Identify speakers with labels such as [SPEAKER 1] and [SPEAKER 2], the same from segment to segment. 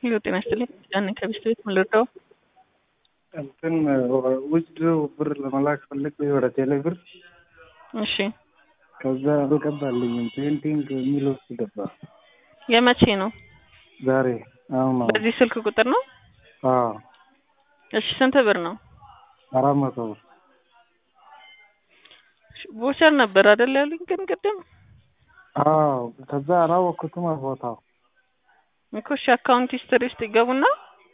[SPEAKER 1] ሄሎ ጤና ይስጥልኝ። ያን ከቢስት ቤት ምን ልርዳው?
[SPEAKER 2] እንትን ውስድ ብር ለመላክ ፈልግ ወደ ቴሌ ብር
[SPEAKER 1] እሺ
[SPEAKER 2] ከዛ አልገባልኝም። ፔንቲንግ የሚል ውስጥ ገባ።
[SPEAKER 1] የመቼ ነው?
[SPEAKER 2] ዛሬ አሁን ነው።
[SPEAKER 1] በዚህ ስልክ ቁጥር ነው?
[SPEAKER 2] አዎ
[SPEAKER 1] እሺ ስንት ብር ነው?
[SPEAKER 2] አራት መቶ ብር
[SPEAKER 1] ቦቸር ነበር አይደል ያሉኝ ግን ቅድም
[SPEAKER 2] አዎ ከዛ አላወቅኩትም ቦታው
[SPEAKER 1] እኮ እሺ አካውንት ሂስትሪ ውስጥ ይገቡና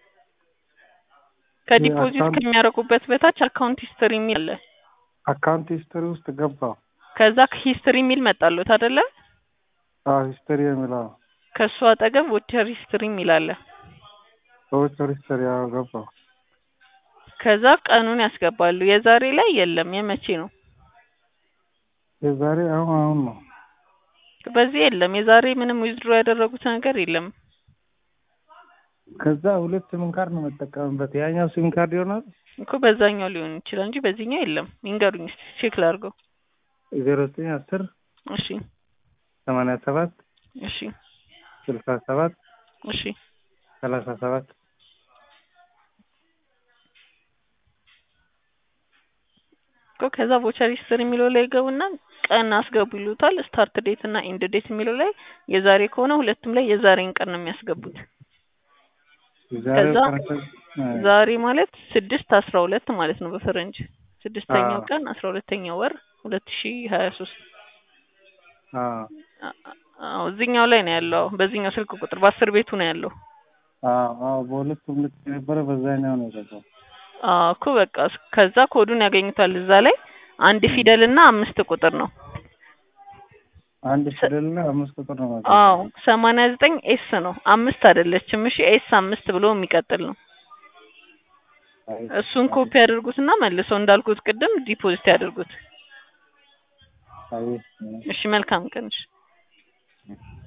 [SPEAKER 1] ከዲፖዚት
[SPEAKER 2] አካውንት-
[SPEAKER 1] ከሚያደርጉበት በታች አካውንት ሂስትሪ የሚል አለ።
[SPEAKER 2] አካውንት ሂስትሪ ውስጥ ገባው።
[SPEAKER 1] ከዛ ሂስትሪ የሚል መጣሉት አይደለ?
[SPEAKER 2] አዎ ሂስትሪ የሚለው
[SPEAKER 1] ከሱ አጠገብ ቮቸር ሂስትሪ የሚል አለ።
[SPEAKER 2] በውጭ ሂስትሪ አዎ ገባው።
[SPEAKER 1] ከዛ ቀኑን ያስገባሉ። የዛሬ ላይ የለም። የመቼ ነው?
[SPEAKER 2] የዛሬ አሁን አሁን ነው።
[SPEAKER 1] በዚህ የለም። የዛሬ ምንም ዊዝድሮ ያደረጉት ነገር የለም።
[SPEAKER 2] ከዛ ሁለት ሲም ካርድ ነው የምጠቀምበት። ያኛው ሲም ካርድ ይሆናል
[SPEAKER 1] እኮ በዛኛው ሊሆን ይችላል እንጂ በዚህኛው የለም። ይንገሩኝ እስኪ ቼክ ላድርገው።
[SPEAKER 2] ዜሮ ዘጠኝ አስር
[SPEAKER 1] እሺ
[SPEAKER 2] ሰማንያ ሰባት
[SPEAKER 1] እሺ
[SPEAKER 2] ስልሳ ሰባት
[SPEAKER 1] እሺ
[SPEAKER 2] ሰላሳ ሰባት
[SPEAKER 1] እኮ ከዛ ቮቸር ሂስትሪ የሚለው ላይ ገቡና ቀን አስገቡ ይሉታል። ስታርት ዴት እና ኢንድ ዴት የሚለው ላይ የዛሬ ከሆነ ሁለቱም ላይ የዛሬን ቀን ነው የሚያስገቡት።
[SPEAKER 2] የዛሬው
[SPEAKER 1] ከዛ
[SPEAKER 2] ቀን
[SPEAKER 1] ዛሬ ማለት ስድስት አስራ ሁለት ማለት ነው በፈረንጅ ስድስተኛው
[SPEAKER 2] አዎ።
[SPEAKER 1] ቀን አስራ ሁለተኛው ወር ሁለት ሺ ሀያ ሶስት
[SPEAKER 2] አዎ
[SPEAKER 1] አዎ እዚህኛው ላይ ነው ያለው። በዚህኛው ስልክ ቁጥር በአስር ቤቱ ነው ያለው።
[SPEAKER 2] አዎ አዎ በሁለቱም ልክ የነበረ በዛኛው ነው የገባው።
[SPEAKER 1] አዎ እኮ በቃ እስ- ከዛ ኮዱን ያገኙታል። እዛ ላይ አንድ ፊደል እና አምስት ቁጥር ነው።
[SPEAKER 2] አንድ ፊደልና አምስት ቁጥር ነው ማለት
[SPEAKER 1] አዎ ሰማንያ ዘጠኝ ኤስ ነው አምስት አይደለችም። እሺ ኤስ አምስት ብሎ የሚቀጥል ነው።
[SPEAKER 2] አይ፣
[SPEAKER 1] እሱን ኮፒ ያደርጉትና መልሰው እንዳልኩት ቅድም ዲፖዚት ያደርጉት።
[SPEAKER 2] አይ፣
[SPEAKER 1] እሺ መልካም ቀን። እሺ